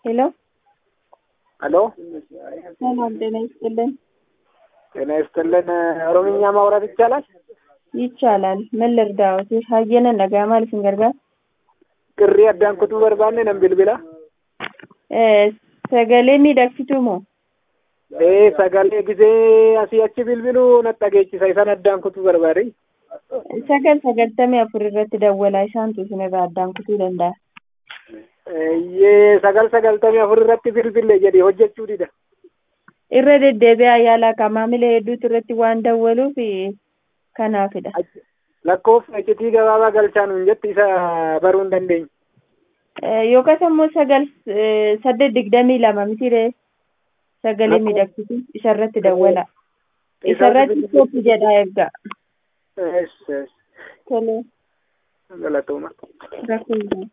ሄሎ ሄሎ ሰላም ጤና ይስጥልን። ጤና ይስጥልን። ኦሮምኛ ማውራት ይቻላል? ይቻላል። ምን ልርዳዎት? ሀየነ ነgaa maal isin gargaara? Qirrii addaan kutuu barbaanne nan bilbila. Sagalee miidhagsituu moo? Ee sagalee gisee asii achi bilbilu natti dhageechisa isan addaan kutuu barbaade. Sagal sagaltamii afur irratti dawwalaa isaantu isin irraa addaan kutuu danda'a. Eeyyee sagal sagaltamii afur irratti bilbille jedhee hojjechuu dida. Irra deddeebi'aa yaalaa ka maamila hedduutu irratti waan dawwaluuf kanaafidha. Lakkoofsa iccitii gabaabaa galchaan hin jetti isa baruu hin dandeenye. Yookaas immoo sagal saddeet digdamii lama mitiree sagalee miidhagsituu isarratti dawwala. Isarratti kooppi jedhaa eeggaa. Ees ees Tolee. galatooma. Rakkoo